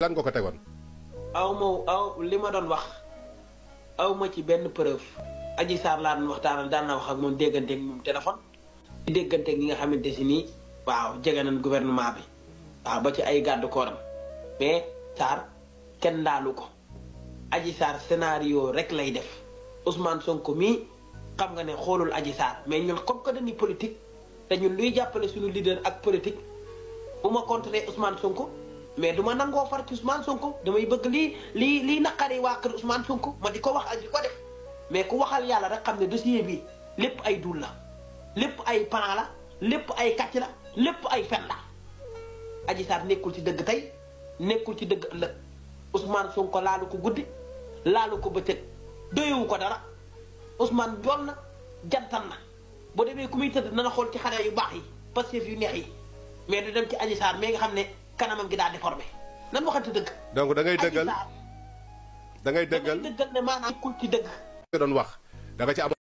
lan nga ko tegoon. aw ma aw li ma doon wax aw ma ci benn preuve Adji Sarr laa doon waxtaanal daan na wax ak moom dégganteeg moom téléphone. di dégganteeg ñi nga xamante si nii waaw jege nañ gouvernement bi waaw ba ci ay gàddu kooram mais Sarr kenn laalu ko Adji Sarr scénario rek lay def Ousmane Sonko mii xam nga ne xoolul Adji Sarr mais ñun comme que dañuy politique te ñun luy jàppale suñu leader ak politique bu ma contrer Ousmane Sonko. mais du ma nangoo far ci Ousmane Sonko damay bëgg lii lii lii naqari waa kër Ousmane Sonko ma di ko wax ak di ko def mais ku waxal yàlla rek xam ne dossier bi lépp ay dul la lépp ay plan la lépp ay kàcc la lépp ay fen la Adji Sarr nekkul ci dëgg tey nekkul ci dëgg ëllëg Ousmane Sonko laalu ko guddi laalu ko bëccëg doyewu ko dara Ousmane jool na jantan na boo demee ku muy tëdd na xool ci xale yu baax yi Pastef yu neex yi mais du dem ci Adji Sarr mais nga xam ne kanamam gi daa déformé nan waxante dëgg. donc da ngay dëggal da ngay dëggal da ngay dëggal ne maanaam kul ci dëgg. nga doon wax da nga ci am